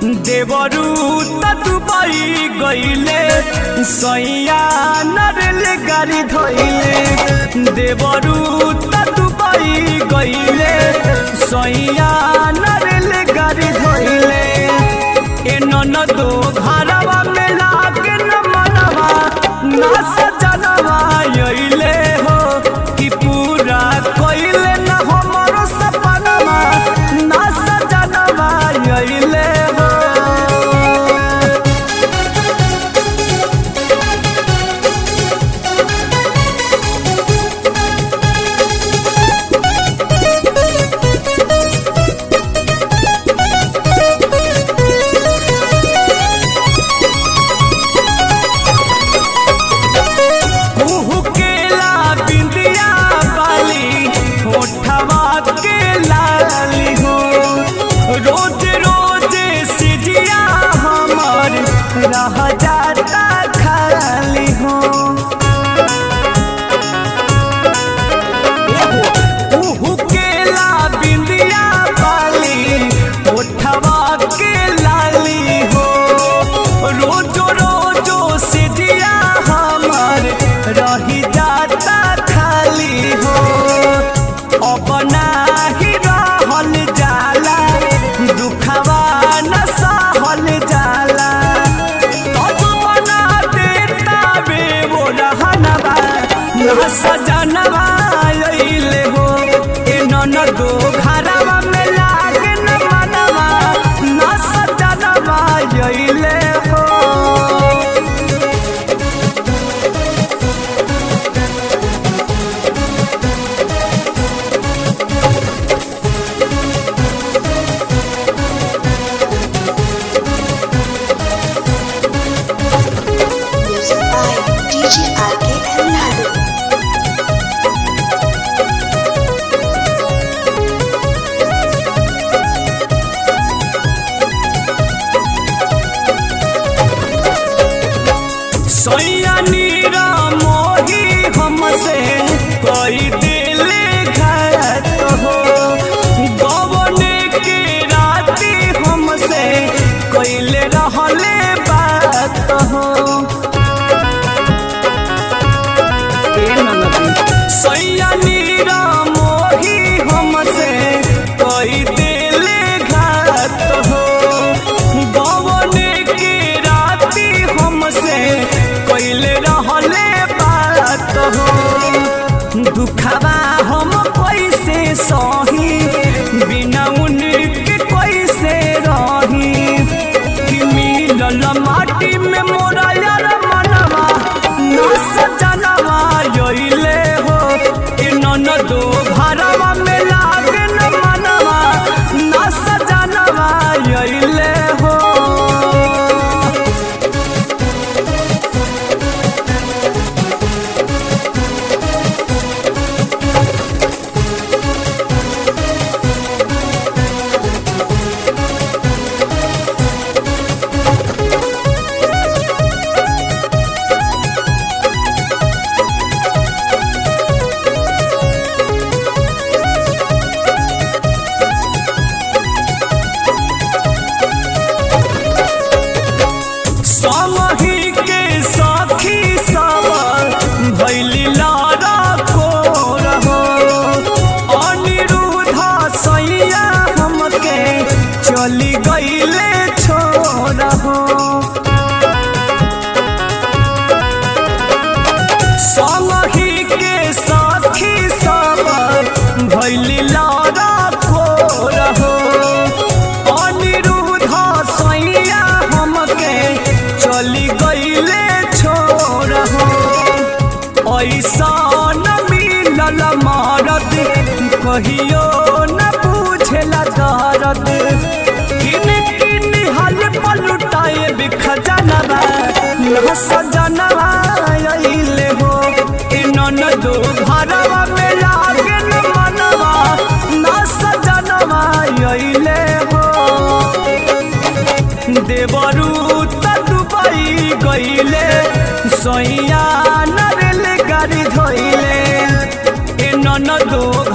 देवरू त दुबई गईले सैया नरेल गाड़ी धोइले देवरू त दुबई गईले सैया नरेल गाड़ी धोइले ए ननदो घरवा में लागे न मनवा ना सजनवा अइले हो कि पूरा कइले न हमरो सपनवा ना सजनवा अइले हो कुहू केला बिंदिया बाली होठवा के लाली हो रोज रोज सिजिया हमर रह जाता खाली हो कुहू केला बिंदिया बाली होठवा के लाली हो रोजो रोजो सिजिया हमर रही जाता खाली हो अपना ही रहल जाला दुखवा न सहल जाला बना देता बे वो रहनवा ना सजनवा अइले हो ए ननदो घरवा में लागे न मनवा ना सजनवा अइले हो Music by DJ RK and Nadu. सैया नीरा मोही हमसे कोई दिल घात हो गवने के राती हमसे कोइले रहले बात हो सैया नीरा मोही हमसे कोई दिल घात हो गवने के राती हमसे कोइले रहले बात हो दुखवा हम कैसे सही बिना उनके कैसे रही कि मिलल माटी में मोरा यार मनवा ना सजनवा अइले हो ए ननदो घरवा में लागे न मनवा ना सजनवा अइले हो समही के सखी सब भैली लारा को रहो अनिरुद्ध सैया हमके चली गईले छोड़हो समही के सखी सब भैली लारा को रहो अनिरुद्ध सैया हमके चली गईले छोड़हो ऐसा न मिलल मारद कहियो न पूछेला दर्द किन किन हल पलुटाए बिखजनवा न सजनवा अइले हो ए ननदो घरवा में लागे न मनवा न सजनवा अइले हो देवरू त दुबई गईले सैया नरेल गाड़ी धोइले ए ननदो